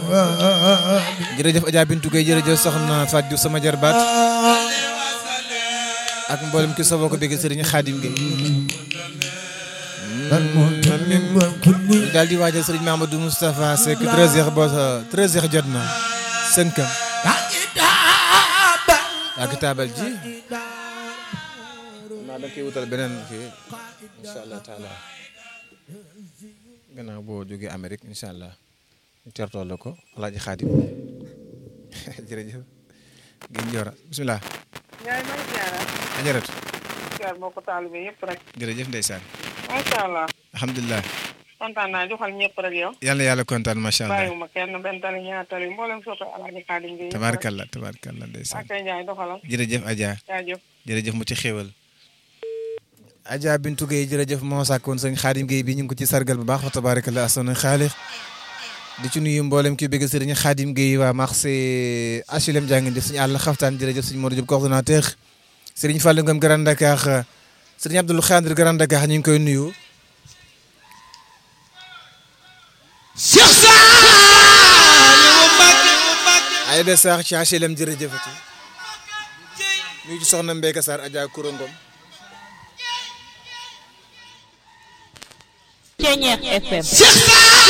jërëjëf Adja Bintu Gueye jërëjëf soxna Fatou Diouf sama jarbaat ak mboolem ki soboo ko bëgg Serigne Khadim Gueye daal di waajal Serigne Mamadou Moustapha Seck 13h ba 13h jot na sënkam ak taabal ji naa da koy wutal beneen kii incha allah taala gannaaw boo jógee Amérique incha allah ñu tertoo la ko alaaji Xaadim jërëjëf gën joora bisimilah yaay may jaara ajaratu jaar boo ko taalibe yëpp rek jërëjëf ndeysaan macha allah alhamdulilah kontaan naa joxal ñëpp rek yow yàlla yàlla kontaan macha allah bàyyiwuma kenn benn tali ñaar tali mboolem soppe alaaji Xaadim gi tabaarkalla tabaarkalla ndeysaan ak njaay doxalal jërëjëf Adja jaajëf jërëjëf mu ci xéewal Adja Bintu Gueye jërëjëf moo sàkkoon sëñ Xaadim Gueye bi ñu ngi ko ci sargal bu baax fa tabaarkalla asana xaalix di ci nuyu mboolem ki bëgg sëriñ Xaadim Gueye waa marché HLM jàngi def suñu àll xaftaan jërëjëf suñu Modou Diop coordonnateur sëriñ Fallou Ngom Grand Dakar sëriñ Abdoul Khadir Grand Dakar ñu ngi koy nuyu Cheikh Saliou Mbacké ay de saax ci HLM jërëjëfati nuyu ci soxna Mbeyka Sarr Adja Koura Ngom Ceñeex FM Cheikh Saliou